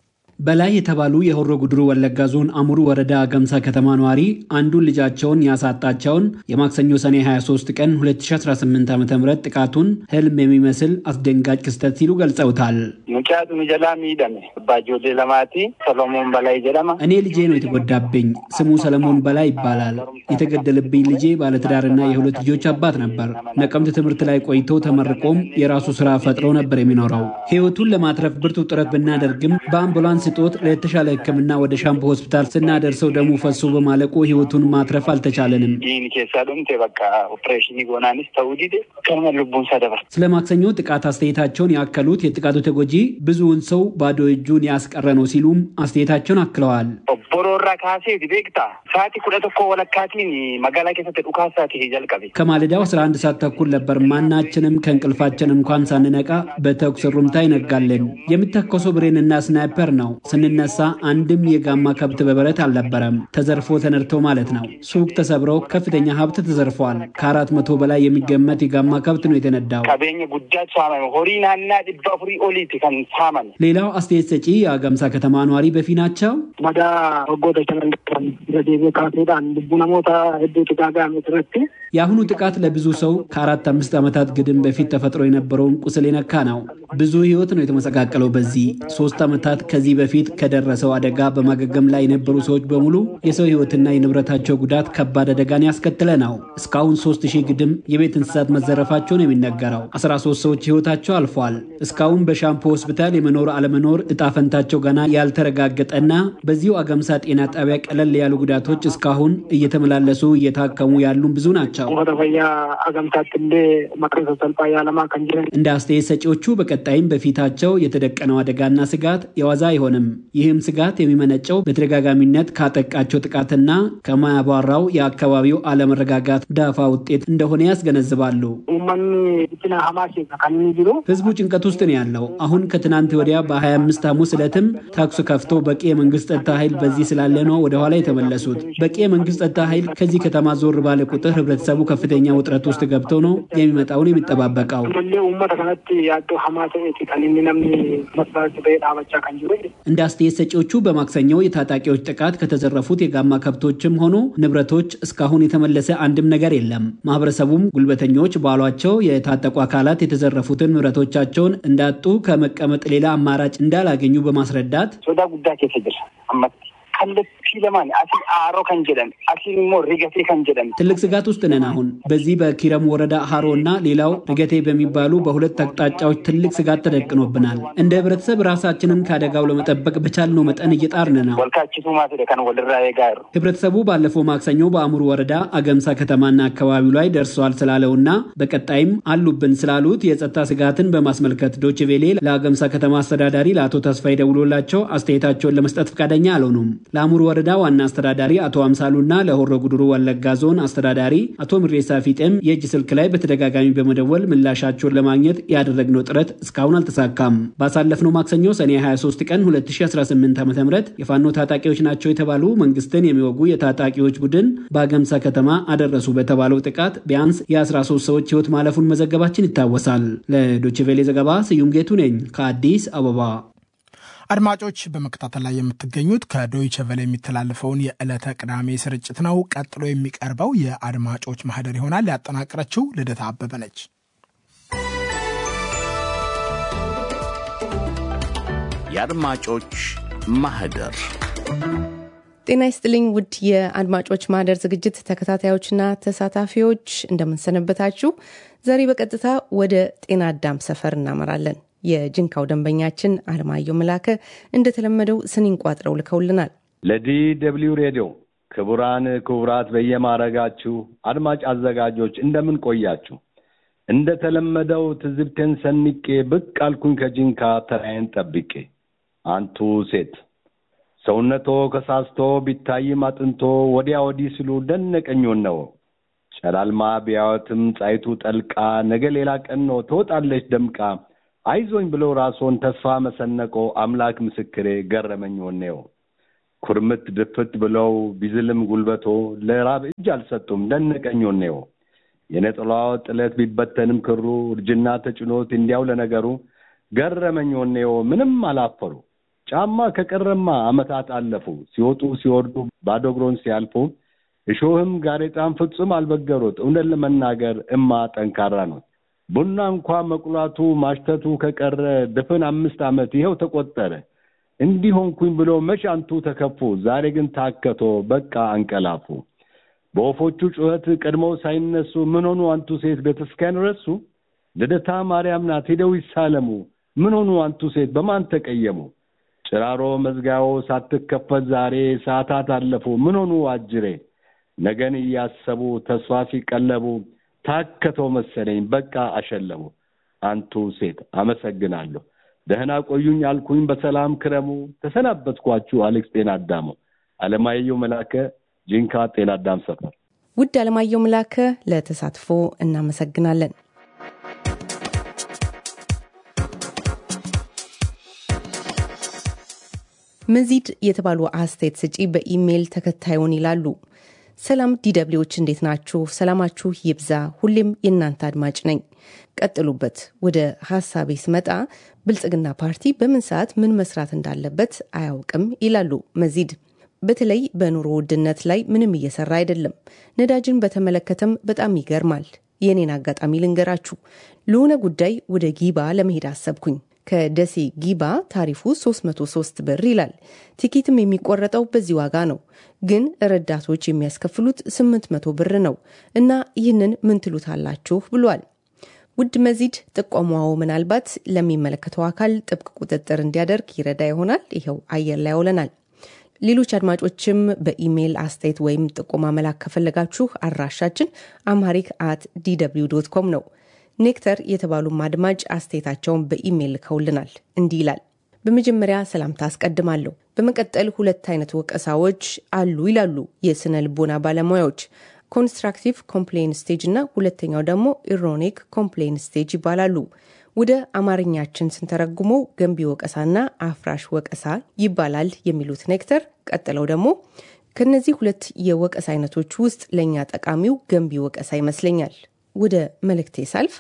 በላይ የተባሉ የሆሮ ጉድሩ ወለጋ ዞን አሙሩ ወረዳ አገምሳ ከተማ ነዋሪ አንዱን ልጃቸውን ያሳጣቸውን የማክሰኞ ሰኔ 23 ቀን 2018 ዓ ም ጥቃቱን ህልም የሚመስል አስደንጋጭ ክስተት ሲሉ ገልጸውታል። ሙጫቱ ሚጀላ ሚደሜ ባጆሌ ለማቲ ሰሎሞን በላይ ጀለማ እኔ ልጄ ነው የተጎዳብኝ። ስሙ ሰለሞን በላይ ይባላል። የተገደለብኝ ልጄ ባለትዳርና የሁለት ልጆች አባት ነበር። ነቀምት ትምህርት ላይ ቆይቶ ተመርቆም የራሱ ስራ ፈጥሮ ነበር የሚኖረው። ህይወቱን ለማትረፍ ብርቱ ጥረት ብናደርግም በአምቡላንስ ስጦት ለተሻለ ሕክምና ወደ ሻምፖ ሆስፒታል ስናደርሰው ደሙ ፈሶ በማለቁ ህይወቱን ማትረፍ አልተቻለንም። ይህን ኬሳ ዶምቴ በቃ ኦፕሬሽን ጎናኒስ ተውዲድ ከመ ልቡን ሰደበር ስለ ማክሰኞ ጥቃት አስተያየታቸውን ያከሉት የጥቃቱ ተጎጂ ብዙውን ሰው ባዶ እጁን ያስቀረ ነው ሲሉም አስተያየታቸውን አክለዋል። ቦሮራ ካሴ ቤክታ ሰዓቲ ኩደ ቶኮ ወለካቲን መጋላ ኬሰት ዱካሳቲ ጀልቀቤ ከማለዳው 11 ሰዓት ተኩል ነበር። ማናችንም ከእንቅልፋችን እንኳን ሳንነቃ በተኩስ ሩምታ ይነጋለን። የሚተኮሰው ብሬንና ስናይፐር ነው። ስንነሳ አንድም የጋማ ከብት በበረት አልነበረም። ተዘርፎ ተነድተው ማለት ነው። ሱቅ ተሰብረው ከፍተኛ ሀብት ተዘርፏል። ከአራት መቶ በላይ የሚገመት የጋማ ከብት ነው የተነዳው። ቀቤኝ ጉዳት ሳመ ሆሪ ናና ዲባ ፍሪ ኦሊቲ ከን ሳመን ሌላው አስተያየት ሰጪ የአገምሳ ከተማ ነዋሪ በፊ ናቸው። መዳ ወጎተ ቸመንደን ረዴቤ ካሴዳን ልቡ ነሞታ ህዱ ጥቃጋ ምትረት የአሁኑ ጥቃት ለብዙ ሰው ከአራት አምስት ዓመታት ግድም በፊት ተፈጥሮ የነበረውን ቁስል የነካ ነው። ብዙ ህይወት ነው የተመሰቃቀለው። በዚህ ሶስት ዓመታት ከዚህ በፊት ከደረሰው አደጋ በማገገም ላይ የነበሩ ሰዎች በሙሉ የሰው ህይወትና የንብረታቸው ጉዳት ከባድ አደጋን ያስከትለ ነው። እስካሁን ሶስት ሺህ ግድም የቤት እንስሳት መዘረፋቸውን የሚነገረው 13 ሰዎች ህይወታቸው አልፏል። እስካሁን በሻምፖ ሆስፒታል የመኖር አለመኖር እጣ ፈንታቸው ገና ያልተረጋገጠና በዚሁ አገምሳ ጤና ጣቢያ ቀለል ያሉ ጉዳቶች እስካሁን እየተመላለሱ እየታከሙ ያሉም ብዙ ናቸው። ፈያ አገምሳትሌ መቅረሰ ሰልፋ ያለማ ከንጅረን እንደ አስተያየት ሰጪዎቹ በቀጣይም በፊታቸው የተደቀነው አደጋና ስጋት የዋዛ አይሆንም። ይህም ስጋት የሚመነጨው በተደጋጋሚነት ካጠቃቸው ጥቃትና ከማያባራው የአካባቢው አለመረጋጋት ዳፋ ውጤት እንደሆነ ያስገነዝባሉ። ኡመኒ ትና ሀማሴ ከኒ ጅሩ ህዝቡ ጭንቀት ውስጥ ነው ያለው። አሁን ከትናንት ወዲያ በ25 ሐሙስ ዕለትም ተኩስ ከፍቶ በቂ የመንግስት ጸጥታ ኃይል በዚህ ስላለ ነው ወደኋላ የተመለሱት። በቂ የመንግስት ጸጥታ ኃይል ከዚህ ከተማ ዞር ባለ ቁጥር ህብረተሰቡ ከፍተኛ ውጥረት ውስጥ ገብቶ ነው የሚመጣውን የሚጠባበቀው። ሌ ኡመተ ከነቲ ያዶ ሀማሴ ta'eeti kan inni namni masraatti ba'ee dhaabachaa kan jiru. እንደ አስተያየት ሰጪዎቹ በማክሰኞው የታጣቂዎች ጥቃት ከተዘረፉት የጋማ ከብቶችም ሆኑ ንብረቶች እስካሁን የተመለሰ አንድም ነገር የለም። ማህበረሰቡም ጉልበተኞች ባሏቸው የታጠቁ አካላት የተዘረፉትን ንብረቶቻቸውን እንዳጡ ከመቀመጥ ሌላ አማራጭ እንዳላገኙ በማስረዳት ሶዳ ጉዳ ኬሰ ጅራ አመት kallattii lamaan asii aaroo kan jedhan asiin immoo rigatee kan jedhan ትልቅ ስጋት ውስጥ ነን። አሁን በዚህ በኪረም ወረዳ ሀሮ እና ሌላው ርገቴ በሚባሉ በሁለት አቅጣጫዎች ትልቅ ስጋት ተደቅኖብናል። እንደ ህብረተሰብ ራሳችንን ከአደጋው ለመጠበቅ በቻልነው መጠን እየጣርን ነው። ወልካችቱ ማስደ ከን ወልራ የጋሩ ህብረተሰቡ ባለፈው ማክሰኞ በአሙሩ ወረዳ አገምሳ ከተማና አካባቢው ላይ ደርሰዋል ስላለውና በቀጣይም አሉብን ስላሉት የጸጥታ ስጋትን በማስመልከት ዶችቬሌ ለአገምሳ ከተማ አስተዳዳሪ ለአቶ ተስፋይ ደውሎላቸው አስተያየታቸውን ለመስጠት ፈቃደኛ አልሆኑም። ለአሙሩ ወረዳ ዋና አስተዳዳሪ አቶ አምሳሉና ለሆሮ ጉድሩ ወለጋ ዞን አስተዳዳሪ አቶ ምሬሳ ፊጤም የእጅ ስልክ ላይ በተደጋጋሚ በመደወል ምላሻቸውን ለማግኘት ያደረግነው ጥረት እስካሁን አልተሳካም። ባሳለፍነው ማክሰኞ ሰኔ 23 ቀን 2018 ዓ ም የፋኖ ታጣቂዎች ናቸው የተባሉ መንግስትን የሚወጉ የታጣቂዎች ቡድን በአገምሳ ከተማ አደረሱ በተባለው ጥቃት ቢያንስ የ13 ሰዎች ህይወት ማለፉን መዘገባችን ይታወሳል። ለዶችቬሌ ዘገባ ስዩም ጌቱ ነኝ ከአዲስ አበባ። አድማጮች በመከታተል ላይ የምትገኙት ከዶይቸ ቨለ የሚተላለፈውን የዕለተ ቅዳሜ ስርጭት ነው። ቀጥሎ የሚቀርበው የአድማጮች ማህደር ይሆናል። ያጠናቀረችው ልደታ አበበ ነች። የአድማጮች ማህደር ጤና ይስጥልኝ ውድ የአድማጮች ማህደር ዝግጅት ተከታታዮችና ተሳታፊዎች እንደምንሰነበታችሁ። ዛሬ በቀጥታ ወደ ጤና አዳም ሰፈር እናመራለን። የጅንካው ደንበኛችን አለማየሁ መላከ እንደተለመደው ስኒን ቋጥረው ልከውልናል። ለዲ ደብልዩ ሬዲዮ ክቡራን ክቡራት በየማረጋችሁ አድማጭ አዘጋጆች እንደምን ቆያችሁ? እንደተለመደው ትዝብቴን ሰንቄ ብቅ አልኩኝ ከጅንካ ተራዬን ጠብቄ። አንቱ ሴት ሰውነቶ ከሳስቶ ቢታይም አጥንቶ ወዲያ ወዲህ ሲሉ ደነቀኝ ነው። ጨላልማ ቢያወትም ጻይቱ ጠልቃ ነገ ሌላ ቀን ነው ትወጣለች ደምቃ አይዞኝ ብለው ራስዎን ተስፋ መሰነቆ አምላክ ምስክሬ ገረመኝ ወኔው። ኩርምት ድፍት ብለው ቢዝልም ጉልበቶ ለራብ እጅ አልሰጡም ደነቀኝ ወኔው። የነጠላዋ ጥለት ቢበተንም ክሩ እርጅና ተጭኖት እንዲያው ለነገሩ ገረመኝ ወኔው ምንም አላፈሩ። ጫማ ከቀረማ አመታት አለፉ ሲወጡ ሲወርዱ ባዶ እግሮን ሲያልፉ እሾህም ጋሬጣም ፍጹም አልበገሩት። እውነት ለመናገር እማ ጠንካራ ነው። ቡና እንኳ መቁላቱ ማሽተቱ ከቀረ ድፍን አምስት ዓመት ይኸው ተቆጠረ። እንዲህ ሆንኩኝ ብሎ መች አንቱ ተከፉ። ዛሬ ግን ታከቶ በቃ አንቀላፉ። በወፎቹ ጩኸት ቀድመው ሳይነሱ ምን ሆኑ አንቱ ሴት ቤተክርስቲያን ረሱ? ልደታ ማርያም ናት ሄደው ይሳለሙ። ምን ሆኑ አንቱ ሴት በማን ተቀየሙ? ጭራሮ መዝጋዮ ሳትከፈት ዛሬ ሰዓታት አለፉ። ምን ሆኑ አጅሬ? ነገን እያሰቡ ተስፋ ሲቀለቡ ታከተው መሰለኝ በቃ አሸለሙ። አንቱ ሴት አመሰግናለሁ። ደህና ቆዩኝ አልኩኝ በሰላም ክረሙ። ተሰናበትኳችሁ። አሌክስ ጤና አዳሙ። አለማየሁ መላከ ጂንካ ጤና አዳም ሰፈር። ውድ አለማየሁ መላከ ለተሳትፎ እናመሰግናለን። መዚድ የተባሉ አስተያየት ሰጪ በኢሜይል ተከታዩን ይላሉ። ሰላም ዲደብሊዎች እንዴት ናችሁ? ሰላማችሁ ይብዛ። ሁሌም የእናንተ አድማጭ ነኝ። ቀጥሉበት። ወደ ሀሳቤ ስመጣ ብልጽግና ፓርቲ በምን ሰዓት ምን መስራት እንዳለበት አያውቅም ይላሉ መዚድ። በተለይ በኑሮ ውድነት ላይ ምንም እየሰራ አይደለም። ነዳጅን በተመለከተም በጣም ይገርማል። የኔን አጋጣሚ ልንገራችሁ። ለሆነ ጉዳይ ወደ ጊባ ለመሄድ አሰብኩኝ። ከደሴ ጊባ ታሪፉ 303 ብር ይላል። ቲኬትም የሚቆረጠው በዚህ ዋጋ ነው። ግን ረዳቶች የሚያስከፍሉት 800 ብር ነው እና ይህንን ምን ትሉታላችሁ ብሏል። ውድ መዚድ ጥቆማው ምናልባት ለሚመለከተው አካል ጥብቅ ቁጥጥር እንዲያደርግ ይረዳ ይሆናል። ይኸው አየር ላይ ያውለናል። ሌሎች አድማጮችም በኢሜይል አስተያየት ወይም ጥቆማ መላክ ከፈለጋችሁ አድራሻችን አምሃሪክ አት ዲw ዶት ኮም ነው። ኔክተር የተባሉም አድማጭ አስተያየታቸውን በኢሜይል ልከውልናል። እንዲህ ይላል። በመጀመሪያ ሰላምታ አስቀድማለሁ። በመቀጠል ሁለት አይነት ወቀሳዎች አሉ ይላሉ የስነ ልቦና ባለሙያዎች ኮንስትራክቲቭ ኮምፕሌን ስቴጅ እና ሁለተኛው ደግሞ ኢሮኒክ ኮምፕሌን ስቴጅ ይባላሉ። ወደ አማርኛችን ስንተረጉመው ገንቢ ወቀሳና አፍራሽ ወቀሳ ይባላል የሚሉት ኔክተር ቀጥለው ደግሞ ከነዚህ ሁለት የወቀሳ አይነቶች ውስጥ ለእኛ ጠቃሚው ገንቢ ወቀሳ ይመስለኛል። ወደ መልእክቴ ሳልፍ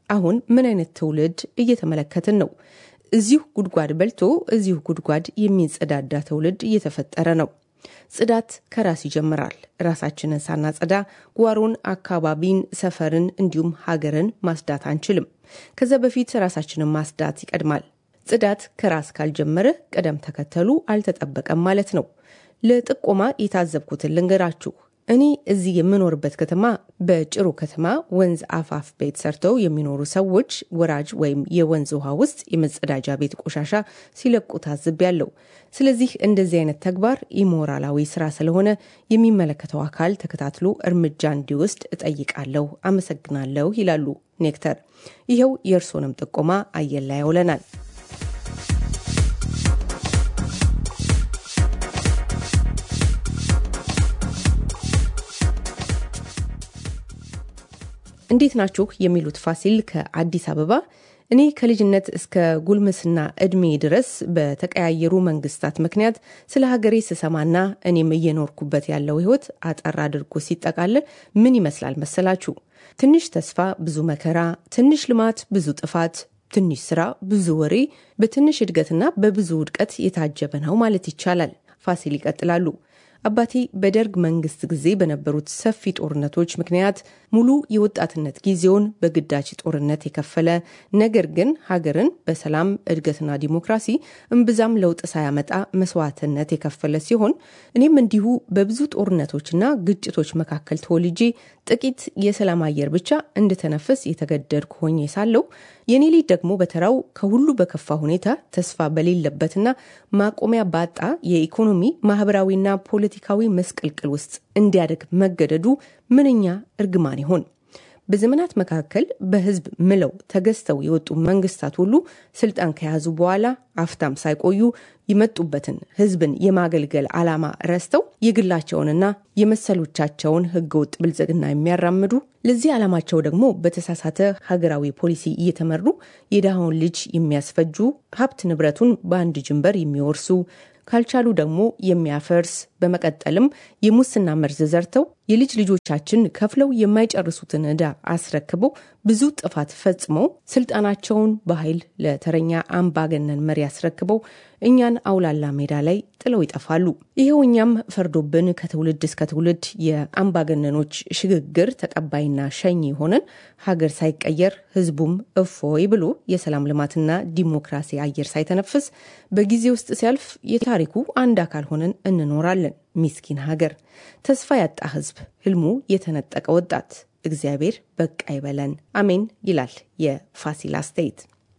አሁን ምን አይነት ትውልድ እየተመለከትን ነው? እዚሁ ጉድጓድ በልቶ እዚሁ ጉድጓድ የሚጸዳዳ ትውልድ እየተፈጠረ ነው። ጽዳት ከራስ ይጀምራል። ራሳችንን ሳናጸዳ ጓሮን፣ አካባቢን፣ ሰፈርን እንዲሁም ሀገርን ማጽዳት አንችልም። ከዛ በፊት ራሳችንን ማጽዳት ይቀድማል። ጽዳት ከራስ ካልጀመረ ቅደም ተከተሉ አልተጠበቀም ማለት ነው። ለጥቆማ የታዘብኩትን ልንገራችሁ። እኔ እዚህ የምኖርበት ከተማ በጭሩ ከተማ ወንዝ አፋፍ ቤት ሰርተው የሚኖሩ ሰዎች ወራጅ ወይም የወንዝ ውሃ ውስጥ የመጸዳጃ ቤት ቆሻሻ ሲለቁ ታዝቤያለሁ። ስለዚህ እንደዚህ አይነት ተግባር ኢሞራላዊ ስራ ስለሆነ የሚመለከተው አካል ተከታትሎ እርምጃ እንዲወስድ እጠይቃለሁ። አመሰግናለሁ ይላሉ ኔክተር። ይኸው የእርስዎንም ጥቆማ አየር ላይ ያውለናል። እንዴት ናችሁ የሚሉት ፋሲል ከአዲስ አበባ እኔ ከልጅነት እስከ ጉልምስና እድሜ ድረስ በተቀያየሩ መንግስታት ምክንያት ስለ ሀገሬ ስሰማና እኔም እየኖርኩበት ያለው ህይወት አጠር አድርጎ ሲጠቃለል ምን ይመስላል መሰላችሁ? ትንሽ ተስፋ፣ ብዙ መከራ፣ ትንሽ ልማት፣ ብዙ ጥፋት፣ ትንሽ ስራ፣ ብዙ ወሬ፣ በትንሽ እድገትና በብዙ ውድቀት የታጀበ ነው ማለት ይቻላል። ፋሲል ይቀጥላሉ። አባቴ በደርግ መንግስት ጊዜ በነበሩት ሰፊ ጦርነቶች ምክንያት ሙሉ የወጣትነት ጊዜውን በግዳጅ ጦርነት የከፈለ ነገር ግን ሀገርን በሰላም እድገትና ዲሞክራሲ እምብዛም ለውጥ ሳያመጣ መስዋዕትነት የከፈለ ሲሆን እኔም እንዲሁ በብዙ ጦርነቶችና ግጭቶች መካከል ተወልጄ ጥቂት የሰላም አየር ብቻ እንድተነፍስ የተገደድኩ ሆኜ ሳለሁ የኔ ልጅ ደግሞ በተራው ከሁሉ በከፋ ሁኔታ ተስፋ በሌለበትና ማቆሚያ ባጣ የኢኮኖሚ ማህበራዊና ፖለቲካዊ መስቀልቅል ውስጥ እንዲያደግ መገደዱ ምንኛ እርግማን ይሆን? በዘመናት መካከል በህዝብ ምለው ተገዝተው የወጡ መንግስታት ሁሉ ስልጣን ከያዙ በኋላ አፍታም ሳይቆዩ የመጡበትን ህዝብን የማገልገል ዓላማ ረስተው የግላቸውንና የመሰሎቻቸውን ህገወጥ ብልጽግና የሚያራምዱ ለዚህ ዓላማቸው ደግሞ በተሳሳተ ሀገራዊ ፖሊሲ እየተመሩ የድሃውን ልጅ የሚያስፈጁ ሀብት ንብረቱን በአንድ ጅንበር የሚወርሱ ካልቻሉ ደግሞ የሚያፈርስ በመቀጠልም የሙስና መርዝ ዘርተው የልጅ ልጆቻችን ከፍለው የማይጨርሱትን ዕዳ አስረክበው ብዙ ጥፋት ፈጽመው ስልጣናቸውን በኃይል ለተረኛ አምባገነን መሪ አስረክበው እኛን አውላላ ሜዳ ላይ ጥለው ይጠፋሉ። ይኸው እኛም ፈርዶብን ከትውልድ እስከ ትውልድ የአምባገነኖች ሽግግር ተቀባይና ሸኝ ሆነን ሀገር ሳይቀየር ህዝቡም እፎይ ብሎ የሰላም ልማትና ዲሞክራሲ አየር ሳይተነፍስ በጊዜ ውስጥ ሲያልፍ የታሪኩ አንድ አካል ሆነን እንኖራለን። ሚስኪን ሀገር፣ ተስፋ ያጣ ህዝብ፣ ህልሙ የተነጠቀ ወጣት። እግዚአብሔር በቃ ይበለን፣ አሜን ይላል የፋሲል አስተያየት።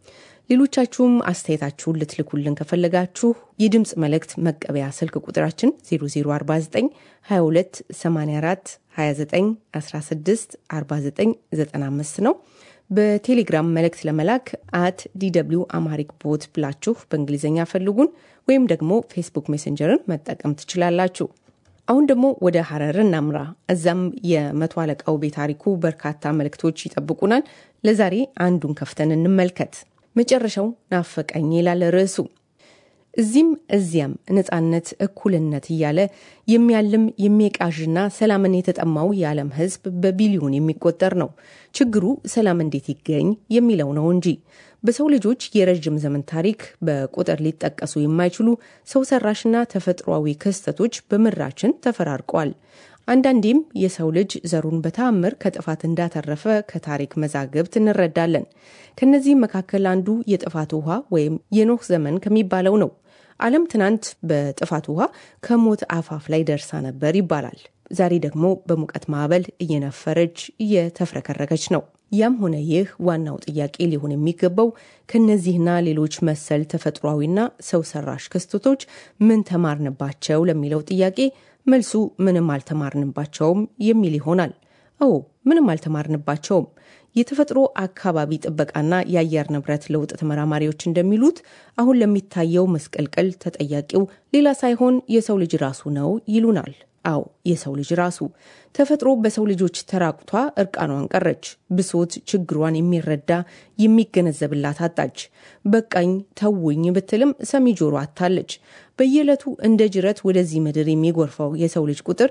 ሌሎቻችሁም አስተያየታችሁን ልትልኩልን ከፈለጋችሁ የድምፅ መልእክት መቀበያ ስልክ ቁጥራችን 0049 22 84 29 16 49 95 ነው። በቴሌግራም መልእክት ለመላክ አት ዲw አማሪክ ቦት ብላችሁ በእንግሊዝኛ ፈልጉን ወይም ደግሞ ፌስቡክ ሜሴንጀርን መጠቀም ትችላላችሁ። አሁን ደግሞ ወደ ሀረር እናምራ። እዛም የመቶ አለቃው ቤታሪኩ በርካታ መልእክቶች ይጠብቁናል። ለዛሬ አንዱን ከፍተን እንመልከት። መጨረሻው ናፈቀኝ ይላል ርዕሱ። እዚህም እዚያም ነጻነት፣ እኩልነት እያለ የሚያልም የሚቃዥና ሰላምን የተጠማው የዓለም ሕዝብ በቢሊዮን የሚቆጠር ነው። ችግሩ ሰላም እንዴት ይገኝ የሚለው ነው እንጂ በሰው ልጆች የረዥም ዘመን ታሪክ በቁጥር ሊጠቀሱ የማይችሉ ሰው ሰራሽና ተፈጥሯዊ ክስተቶች በምድራችን ተፈራርቀዋል። አንዳንዴም የሰው ልጅ ዘሩን በተአምር ከጥፋት እንዳተረፈ ከታሪክ መዛግብት እንረዳለን። ከነዚህም መካከል አንዱ የጥፋት ውሃ ወይም የኖህ ዘመን ከሚባለው ነው። ዓለም ትናንት በጥፋት ውሃ ከሞት አፋፍ ላይ ደርሳ ነበር ይባላል። ዛሬ ደግሞ በሙቀት ማዕበል እየነፈረች እየተፍረከረከች ነው። ያም ሆነ ይህ ዋናው ጥያቄ ሊሆን የሚገባው ከነዚህና ሌሎች መሰል ተፈጥሯዊና ሰው ሰራሽ ክስተቶች ምን ተማርንባቸው ለሚለው ጥያቄ መልሱ ምንም አልተማርንባቸውም የሚል ይሆናል። አዎ ምንም አልተማርንባቸውም። የተፈጥሮ አካባቢ ጥበቃና የአየር ንብረት ለውጥ ተመራማሪዎች እንደሚሉት አሁን ለሚታየው መስቀልቀል ተጠያቂው ሌላ ሳይሆን የሰው ልጅ ራሱ ነው ይሉናል። አዎ የሰው ልጅ ራሱ ተፈጥሮ በሰው ልጆች ተራቁቷ እርቃኗን ቀረች። ብሶት ችግሯን የሚረዳ የሚገነዘብላት አጣች። በቃኝ ተውኝ ብትልም ሰሚ ጆሮ አታለች። በየዕለቱ እንደ ጅረት ወደዚህ ምድር የሚጎርፈው የሰው ልጅ ቁጥር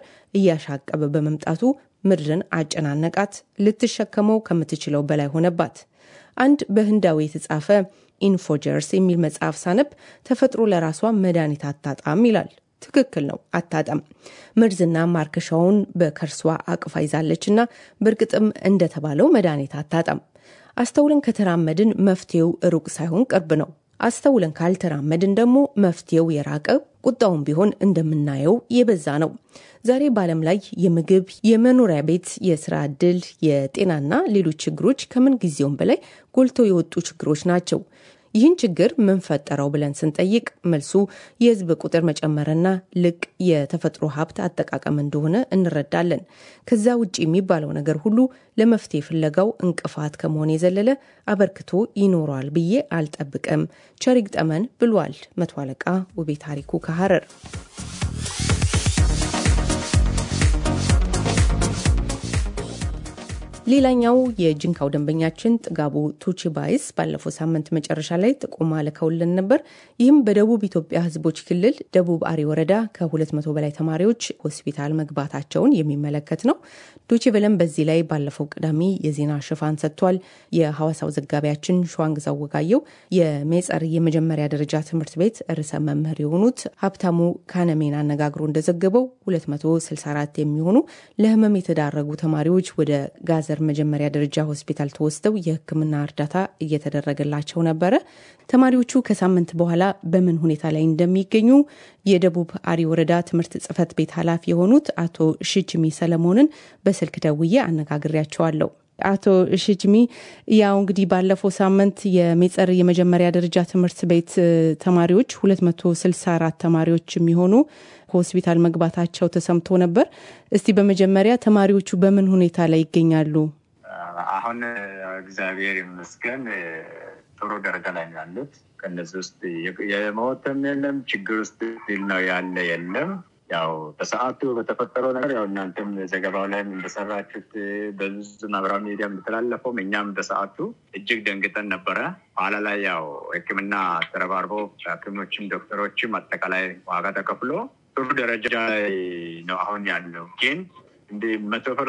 እያሻቀበ በመምጣቱ ምድርን አጨናነቃት። ልትሸከመው ከምትችለው በላይ ሆነባት። አንድ በህንዳዊ የተጻፈ ኢንፎጀርስ የሚል መጽሐፍ ሳነብ ተፈጥሮ ለራሷ መድኃኒት አታጣም ይላል። ትክክል ነው፣ አታጣም። መርዝና ማርከሻውን በከርሷ አቅፋ ይዛለች እና በእርግጥም እንደተባለው መድኃኒት አታጣም። አስተውለን ከተራመድን መፍትሄው ሩቅ ሳይሆን ቅርብ ነው። አስተውለን ካልተራመድን ደግሞ መፍትሄው የራቀ ቁጣውን ቢሆን እንደምናየው የበዛ ነው። ዛሬ በዓለም ላይ የምግብ፣ የመኖሪያ ቤት፣ የስራ ዕድል፣ የጤናና ሌሎች ችግሮች ከምን ጊዜውም በላይ ጎልተው የወጡ ችግሮች ናቸው። ይህን ችግር ምን ፈጠረው ብለን ስንጠይቅ መልሱ የህዝብ ቁጥር መጨመርና ልቅ የተፈጥሮ ሀብት አጠቃቀም እንደሆነ እንረዳለን። ከዛ ውጭ የሚባለው ነገር ሁሉ ለመፍትሄ ፍለጋው እንቅፋት ከመሆን የዘለለ አበርክቶ ይኖረዋል ብዬ አልጠብቅም። ቸሪግ ጠመን ብሏል መቶ አለቃ ውቤ ታሪኩ ከሐረር። ሌላኛው የጅንካው ደንበኛችን ጥጋቡ ቱቺባይስ ባለፈው ሳምንት መጨረሻ ላይ ጥቆማ ልከውልን ነበር። ይህም በደቡብ ኢትዮጵያ ህዝቦች ክልል ደቡብ አሪ ወረዳ ከ200 በላይ ተማሪዎች ሆስፒታል መግባታቸውን የሚመለከት ነው። ዶቼ ቬለም በዚህ ላይ ባለፈው ቅዳሜ የዜና ሽፋን ሰጥቷል። የሐዋሳው ዘጋቢያችን ሸዋንግዛው ወጋየው የሜጸር የመጀመሪያ ደረጃ ትምህርት ቤት ርዕሰ መምህር የሆኑት ሀብታሙ ካነሜን አነጋግሮ እንደዘገበው 264 የሚሆኑ ለህመም የተዳረጉ ተማሪዎች ወደ ጋዘር መጀመሪያ ደረጃ ሆስፒታል ተወስደው የሕክምና እርዳታ እየተደረገላቸው ነበረ። ተማሪዎቹ ከሳምንት በኋላ በምን ሁኔታ ላይ እንደሚገኙ የደቡብ አሪ ወረዳ ትምህርት ጽሕፈት ቤት ኃላፊ የሆኑት አቶ ሽጅሚ ሰለሞንን በስልክ ደውዬ አነጋግሬያቸዋለሁ። አቶ ሽጅሚ ያው እንግዲህ ባለፈው ሳምንት የሜጸር የመጀመሪያ ደረጃ ትምህርት ቤት ተማሪዎች 264 ተማሪዎች የሚሆኑ ሆስፒታል መግባታቸው ተሰምቶ ነበር። እስቲ በመጀመሪያ ተማሪዎቹ በምን ሁኔታ ላይ ይገኛሉ? አሁን እግዚአብሔር ይመስገን ጥሩ ደረጃ ላይ ያሉት። ከነዚህ ውስጥ የሞተም የለም፣ ችግር ውስጥ ነው ያለ የለም። ያው በሰዓቱ በተፈጠረው ነገር ያው እናንተም ዘገባው ላይም እንደሰራችሁት በብዙ ማህበራዊ ሚዲያ እንደተላለፈውም እኛም በሰዓቱ እጅግ ደንግጠን ነበረ። ኋላ ላይ ያው ሕክምና ተረባርቦ ሐኪሞችም ዶክተሮችም አጠቃላይ ዋጋ ተከፍሎ ጥሩ ደረጃ ላይ ነው አሁን ያለው። ግን እንደ መቶ ፐርሰንት